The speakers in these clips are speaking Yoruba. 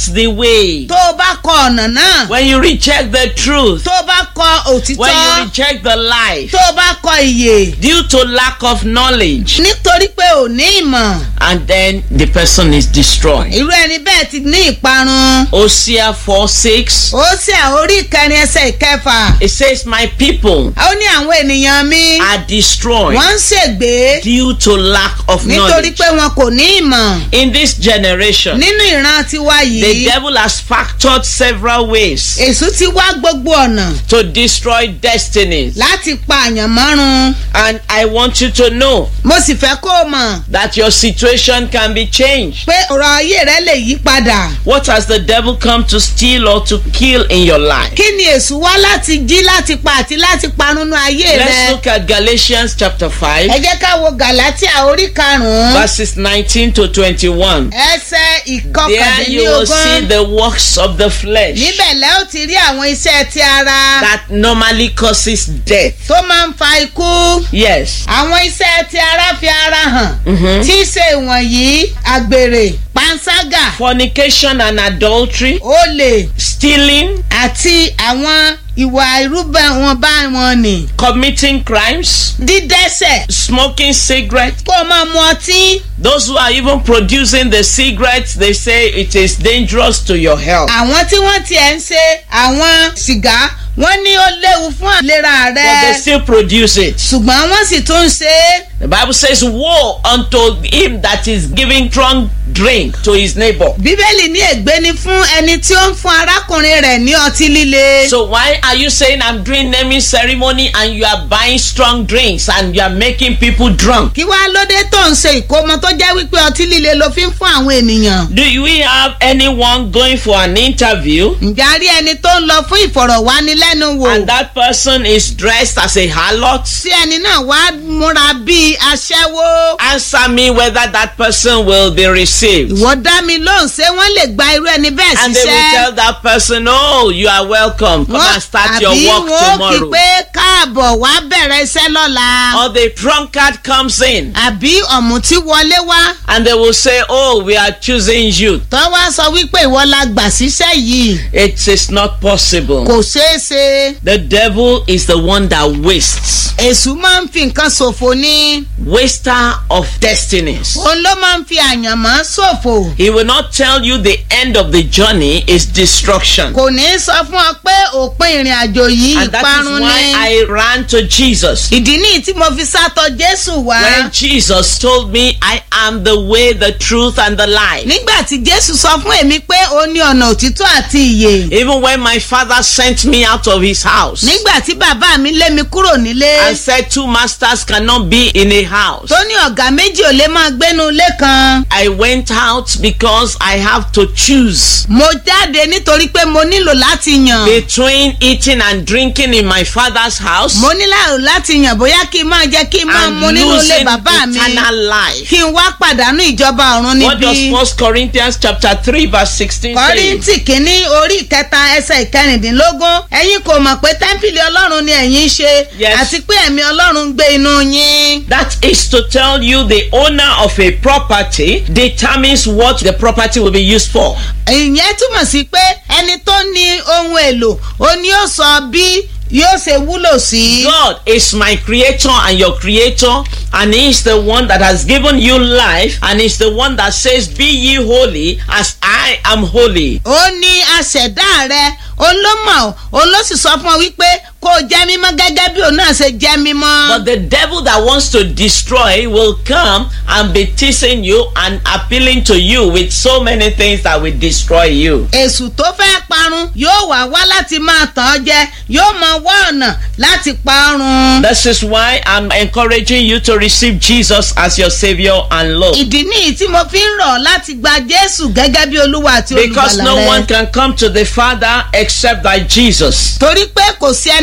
the way, tó o bá kọ ọ̀nà náà when you reject the truth, tó o bá kọ when òtítọ́ you reject the life, tó o bá kọ ìyè due to lack of knowledge, nítorí pé ò ní ìmọ̀ and then the person is destroyed. irú ẹni bẹ́ẹ̀ ti ní ìparun Hosea 4 6. ó sì àórí ìkẹrin ẹsẹ̀ ìkẹfà It says, My people ó ní àwọn ènìyàn mi are destroyed wọ́n ń ṣègbé due to lack of nítorí knowledge. pé wọn kò ní ìmọ̀ In this generation, nínú ìran tiwa the yìí devil has factored several ways èṣù ti wá gbogbo ọ̀nà to destroy destinies. láti pa àyànmọ́run And I want you to know mo sì fẹ́ kó o mọ̀ that your situation can be changed. pé ọ̀rọ̀ ayé rẹ lè yí padà What has the devil come to steal or to kill in your life? kí ni èṣù wá láti jí láti pa àti láti parunu ayé Let's rẹ look at Galatians chapter 5, ẹ jẹ́ ká wo galatia orí karùn-ún verses 19 to 21. ẹsẹ̀ There you will see ìkọkàndínlógún the works of the flesh níbẹ̀ lẹ́ ò ti rí àwọn iṣẹ́ ti ara that normally causes death. tó máa ń fa ikú Yes. àwọn iṣẹ́ ti ara fi ara hàn Mhm. tí í ṣe ìwọ̀nyí àgbèrè panṣágà Fornication and adultery, olè stealing, àti àwọn ìwà irúbẹ̀ wọn bá wọn nì committing crimes, dídẹ́sẹ̀ smoking cigarettes. kó o máa mu ọtí Those who are even producing the cigarettes, they say it is dangerous to your health. àwọn tí wọ́n tiẹ̀ ń ṣe àwọn sìgá wọ́n ní ó léwu fún ìlera But they rẹ still produce it. ṣùgbọ́n wọ́n sì tún ń ṣe é The Bible says, Woe unto him that is giving strong drink to his neighbor. bíbélì ní ègbé ni fún ẹni tí ó ń fún arákùnrin rẹ̀ ní ọtí líle. So why are you saying I'm doing naming ceremony and you are buying strong drinks and you are making people drunk? kí wàá lóde tó ń ṣe ìkómọ tó jẹ́ wípé ọtí líle ló fi ń fún àwọn ènìyàn. Do we have anyone going for an interview ǹjẹ́ a rí ẹni tó ń lọ fún ìfọ̀rọ̀wánilẹ́nuwò and that person is dressed as a harlot? tí ẹni náà wá múra bíi aṣẹ́wó. Answer me whether that person will be received. ìwọ dá mi lóhùn ṣé wọ́n lè gba irú ẹni bẹ́ẹ̀ And they will ṣiṣẹ́. tell that person, Oh, you are welcome. Come and start your àbí work wọn ó kí tomorrow. pé káàbọ̀ wá bẹ̀rẹ̀ iṣẹ́ lọ́la. Or the drunkard comes in àbí ọ̀mùtí wọlé wá and they will say, Oh, we are choosing you. tó wá sọ wípé ìwọ la gbà síṣẹ́ yìí It is not possible. kò ṣeé ṣe. The devil is the one that wastes. èṣù máa ń fi nǹkan ṣòfò ní. Waster of destinies. òun ló máa ń fi àyànmọ́ ṣòfò. He will not tell you the end of the journey is destruction. kò ní í sọ fún ọ pé òpin ìrìn àjò yìí And that is ìparun why ni. I ran to Jesus. ìdí nìyí tí mo fi sátọ jésù wá. When Jesus told me, I am the way, the truth, and the life. nígbà tí jésù sọ fún èmi pé ó ní ọ̀nà òtítọ́ àti ìyè. Even when my father sent me out of his house nígbà tí bàbá mi lé mi kúrò nílé. and said two masters cannot be in a house, tó ní ọ̀gá méjì ò lè máa gbénu ilé kan. I went out because I have to choose mo jáde nítorí pé mo nílò láti yàn. between eating and drinking in my father's house mo nílò láti yàn bóyá kí n máa jẹ́ kí n máa and mu nínú ilé losing bàbá mi. eternal life. kí n wá pàdánù ìjọba ọ̀run What does níbí. First Corinthians chapter 3 verse 16 say? kọ́ríntì kínní orí ìkẹta ẹsẹ̀ ìkẹrìndínlógún ẹ̀yin kò mọ̀ pé tẹ́ḿpìlì ọlọ́run ni ẹ̀yin ń ṣe Yes. àti pé ẹ̀mí ọlọ́run ń gbé inú yín. That is to tell you the owner of a property determines what the property will be used for. ìyẹn túmọ̀ sí pé ẹni tó ní ohun èlò ó ní ó sọ bí yóò ṣe wúlò sí. God is my creator and your creator, and He is the one that has given you life, and He's the one that says, Be ye holy as I am holy. ó ní aṣẹ̀dá rẹ̀ òun ló mọ̀ òun ló sì sọ fún ọ wípé kó o jẹ́ mímọ́ gẹ́gẹ́ bí òun náà ṣe jẹ́ mímọ́. But the devil that wants to destroy will come and be teasing you and appealing to you with so many things that will destroy you. èṣù tó fẹ́ parun yóò wá wá láti máa tàn ọ́ jẹ yóò máa wá ọ̀nà láti parun. This is why I'm encouraging you to receive Jesus as your Savior and Lord. ìdí nìyí tí mo fi ń rọ̀ láti gba jésù gẹ́gẹ́ bí olúwa àti Because olùgbàlà no one rẹ. can come to the Father except by Jesus. torí pé kò sí ẹni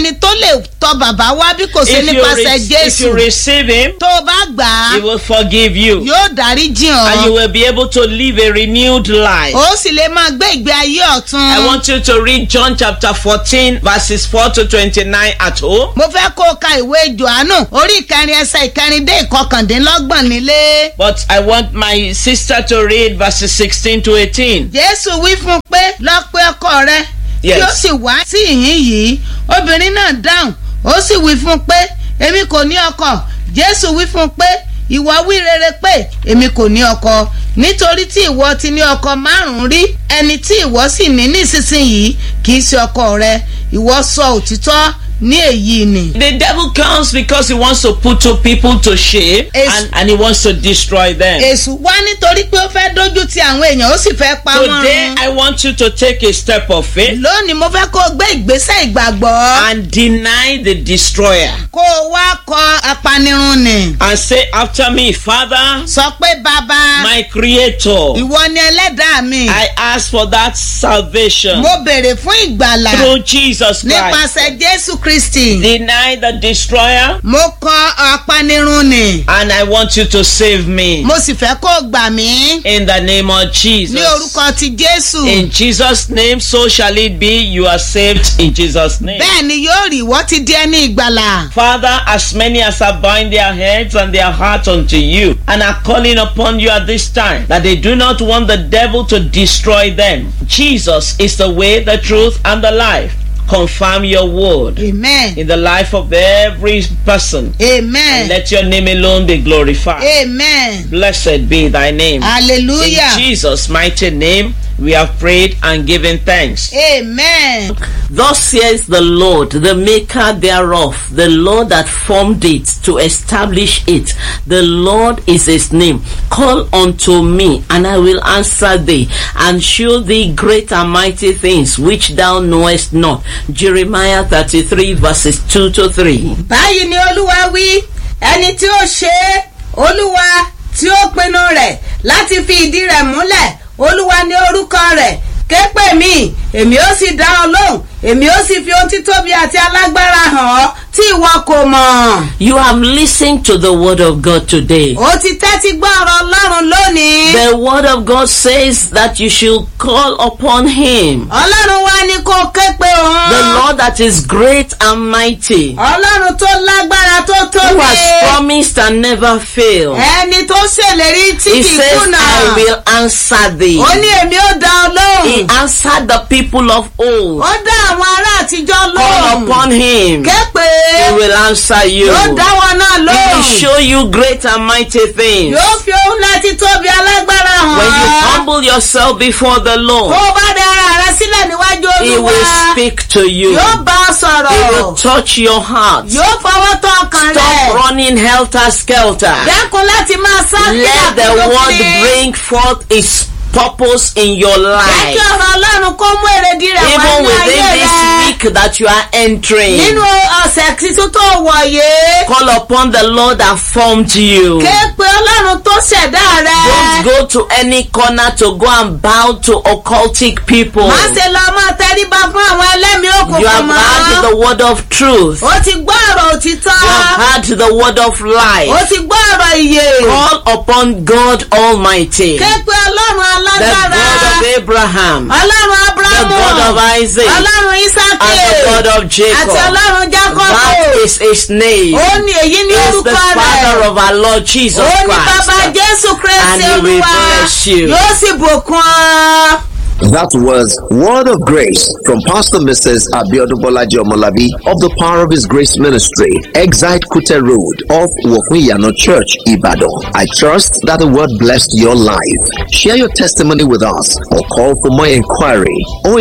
sẹ́ni tó lè tọ bàbá wá bí kò sí If you, nípasẹ̀ re- if jésù you receive Him, tó o bá gbà á He will forgive you. yóò dárí jìn And you ọ́ will be able to live a renewed life. ó sì lè máa gbé ìgbé ayé ọ̀tun. I want you to read John chapter 14, verses 4 to 29 at home. mo fẹ́ kó o ka ìwé johannu orí ìkẹrin ẹsẹ̀ ìkẹrin dé ìkọkàndínlọ́gbọ̀n nílé. But I want my sister to read verses 16 to 18. jésù wí fún un pé lọ pe ọkọ rẹ Yes. kí ó sì wá sí ìhín yìí obìnrin náà dáhùn ó sì wí fún un pé èmi kò ní ọkọ jésù wí fún un pé ìwọ wí rere pé èmi kò ní ọkọ nítorí tí ìwọ ti ní ọkọ márùn-ún rí ẹni tí ìwọ sì ní nísinsìnyí kì í ṣe ọkọ rẹ ìwọ sọ òtítọ́ ní èyí ni. The devil comes because he wants to put two people to shame It's- and, and he wants to destroy them. èṣù wá nítorí pé ó fẹ́ dójú ti àwọn èèyàn ó sì fẹ́ pa wọ́n Today, run. I want you to take a step of faith lónìí mo fẹ́ kó o gbé ìgbésẹ̀ ìgbàgbọ́ and deny the destroyer kó o wá kọ apanirun nì. and say after me, Father, sọ pé bàbá my creator, ìwọ ni ẹlẹ́dàá mi I ask for that salvation mo béèrè fún ìgbàlà through Jesus Christ. nípasẹ̀ jésù kristi Deny the destroyer mo kọ apanirun nì and I want you to save me mo sì fẹ́ kó o gbà mí in the name of Jesus. ní orúkọ ti jésù In Jesus' name, so shall it be. You are saved in Jesus' name. bẹ́ẹ̀ ni yóò rí ìwọ ti di ẹni ìgbàlà. Father, as many as are bowing their heads and their hearts unto you and are calling upon you at this time that they do not want the devil to destroy them. Jesus is the way, the truth, and the life. Confirm your word amen in the life of every person. amen Let your name alone be glorified. amen Blessed be thy name. In hallelujah Jesus' mighty name, we have prayed and given thanks. amen. Thus says the Lord, the maker thereof, the Lord that formed it to establish it. The Lord is his name. Call unto me, and I will answer thee, and show thee great and mighty things which thou knowest not. Jeremiah 33 verses 2 to 3. báyìí ni olúwa wí ẹni tí ó ṣe é olúwa tí ó pinnu rẹ̀ láti fi ìdí rẹ̀ múlẹ̀ olúwa ní orúkọ rẹ̀ ké pè mí èmi ó sì dá ọ lóhùn èmi ó sì fi ohun títóbi àti alágbára hàn ọ́ tí ìwọ kò mọ̀. You have listened to the word of God today. ó ti tẹ́tí gbọ́ ọ̀rọ̀ ọlọ́run lónìí. The word of God says that you should call upon him. ọlọ́run wá ní kó ké pe òun. The Lord that is great and mighty. ọlọ́run tó lágbára tó who tóbi. has promised and never failed. ẹni tó ṣèlérí tí He kì í says, kùnà. I will answer thee. ó ní èmi ó dá ọ He lóhùn. answered the people of old. ó dá àwọn ará àtijọ́ Call lóhùn. upon him. ké pé He will answer you. yóò dá wọn náà He will lóhùn. show you great and mighty things. yóò fi ohun láti tóbi alágbára hàn. When you humble yourself before the tó Lord, o bá dá ara rẹ sílẹ̀ níwájú He olúwa. will speak to you. yóò bá ọ He will sọ̀rọ̀. touch your heart. yóò fọwọ́ tọ́ ọkàn Stop rẹ̀. running helter skelter. dẹ́kun láti máa sá Let the word bring forth its purpose in your jẹ́ life. kí ọ̀rọ̀ ọlọ́run kó mú èrèdí rẹ̀ wá even ní within ayé this rẹ̀. week that you are entering. nínú ọ̀sẹ̀ tuntun tó wọ̀ yìí. Call upon the Lord that formed you. ké pe ọlọ́run tó ṣẹ̀dá Don't rẹ̀. go to any corner to go and bow to occultic people. má ṣe lọ máa tẹríba fún àwọn ẹlẹ́mìí You òkùnkùn have heard mọ́. the word of truth. ó ti gbọ́ ọ̀rọ̀ òtítọ́. You have heard the word of ó life. ti gbọ́ ọ̀rọ̀ ìyè. Call upon God Almighty, ké pe ọlọ́run the alágbára. God of Abraham, ọlọ́run the abrahamu. God of Isaac, ọlọ́run isaki. and the God of àti Jacob. ọlọ́run jacob. That is his name. ó ní èyí ní He is the orúkọ Father rẹ̀. of our Lord Jesus ó ní bàbá Christ. jésù And kristi he will olúwa. bless you. yóò sì bùkún ọ. That was Word of Grace from Pastor Mrs. Abiodun Bolaji Omolabi of the Power of His Grace Ministry, Exite Kute Road off Wofuyano Church, Ibadan. I trust that the word blessed your life. Share your testimony with us or call for more inquiry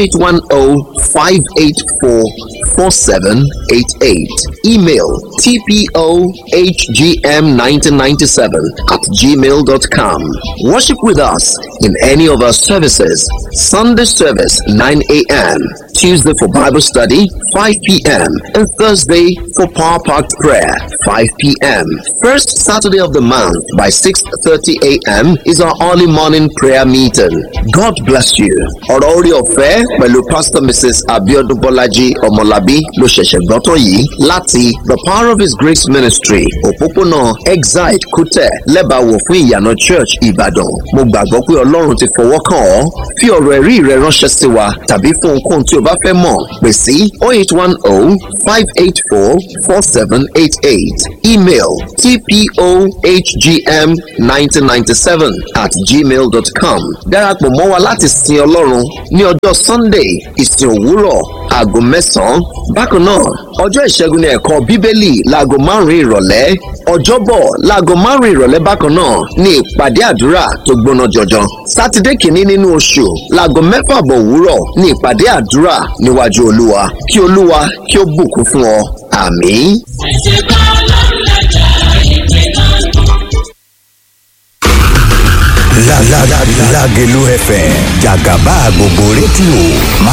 0810 584 4788. Email tpohgm1997 at gmail.com. Worship with us in any of our services. Sunday service 9 a.m. Tuesday for Bible study, 5 p.m. and Thursday for Power Packed Prayer, 5 p.m. First Saturday of the month by 6.30 a.m. is our early morning prayer meeting. God bless you. Ọ̀rọ̀ orí ọ̀fẹ́ pẹ̀lú Pastor Mrs. Abiodun Bọ́lájí Ọmọlábí ló ṣẹ̀ṣẹ̀ gbọ́ tán yìí láti The Power of His Grace Ministry òpópónà Exide Kútẹ̀ lẹ́bàáwò fún ìyànà Church Ìbàdàn. Mo gbàgbọ́ pé Ọlọ́run ti fọwọ́ kàn ọ́. Fi ọ̀rọ̀ ẹ̀rí rẹ ránṣẹ́ sí wa tàbí fún ohunkóhun tí o bá fẹ́ mọ̀ pè sí 0810 584 4788 email tpohgm1997 at gmail.com darapọ̀ mọ́ wa láti sin Ọlọ́run ní ọjọ́ Sunday ìsìn òwúrọ̀ aago mẹ́sàn-án bákan náà ọjọ́ ìṣẹ́gun ní ẹ̀kọ́ bíbélì láago márùn-ún ìrọ̀lẹ́ ọjọ́bọ̀ láago márùn-ún ìrọ̀lẹ́ bákan náà ní ìpàdé àdúrà tó gbóná jọjọ sátidé kìíní nínú oṣù láago mẹ́fà bọ̀ òwúrọ̀ ní ìpàdé àdúrà níwájú olúwa kí olúwa kí ó bùkún fún ọ àmín. Lágelú FM jàgàbá gbogbo rédíò